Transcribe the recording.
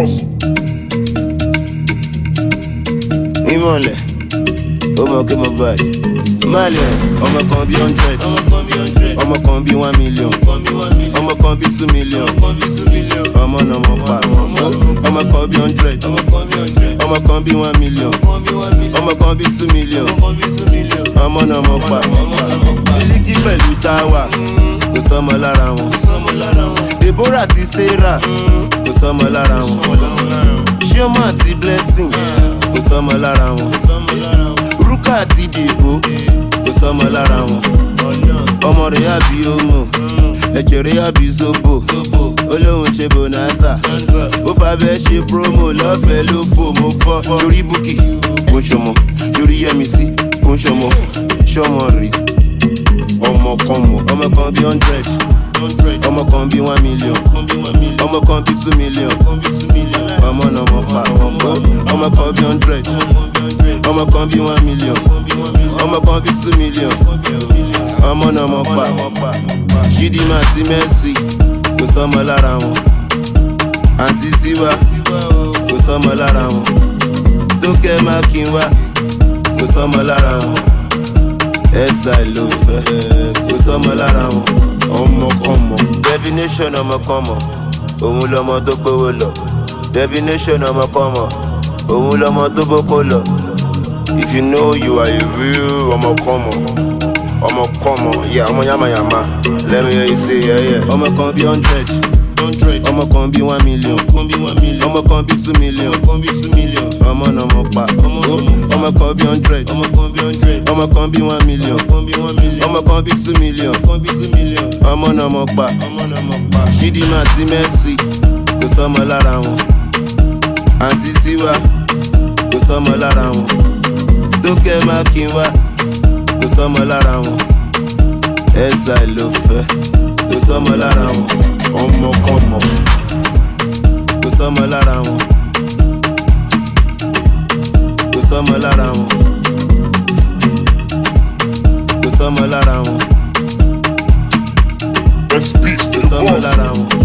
ìmọ̀lẹ̀ ó mọ̀ kí mo báyìí. Malẹ̀ ọmọ kan bí hundred ọmọ kan bí one million ọmọ kan bí two million ọmọ náà mọ̀ pa ọmọ kan bí hundred ọmọ kan bí one million ọmọ kan bí two million ọmọ náà mọ̀ pa. Mílíkì pẹ̀lú táwà kò sọmọ lára wọn. Deborah àti Sarah kò sọmọ lára wọn. Chioma àti Blessing kò sọmọ lára wọn. Rúkà àti Dèbò kò sọmọ lára wọn. Ọmọ rẹ̀ àbí Omo, ẹ̀jẹ̀ rẹ̀ àbí Zobo. Olóhùn ṣe Bonanza, ó fàbẹ́ ṣe promo lọ́fẹ̀ẹ́ ló fò mo fọ́. Yorí Bukki kò ń ṣọmọ, yorí Yẹ́misí kò ń ṣọmọ, ṣọmọ rè ọmọ kan mọ̀ ọmọ kan bí hundred ọmọ kan bí one million ọmọ kan bí two million ọmọ náà mọ̀ pa ọmọ kan bí hundred ọmọ kan bí one million ọmọ kan bí two million ọmọ náà mọ̀ pa Chidinma àti Mercy kò sọmọ lára wọn àǹtí Tiwa kò sọmọ lára wọn Tókẹ́ Mákinwá kò sọmọ lára wọn ẹ̀sà ló fẹ́ kò sọmọ lára wọn ọmọkọmọ. definition ọmọkọmọ òun lọmọ tó gbówó lọ definition ọmọkọmọ òun lọmọ tó bókó lọ. if you know you are a real ọmọkọmọ ọmọkọmọ yà ọmọ yamayama let me hear you say yeah, yeah. ọmọ kan bí hundred ọmọ kan bí one million ọmọ kan bí two million ọmọ náà mọ̀ pa ọmọ kan bí hundred ọmọ kan bí one million ọmọ kan bí two million ọmọ náà mọ̀ pa Chidinma àti Mercy kò sọmọ lára wọn àǹtí Tiwa kò sọmọ lára wọn Tókẹ́ Mákinwá kò sọmọ lára wọn ẹ̀sà ló fẹ́ kò sọmọ lára wọn ọmọkọmọ kò sọmọ lára wọn kò sọmọ lára wọn kò sọmọ lára wọn Best beats to kò the sọmọ boss. lára wọn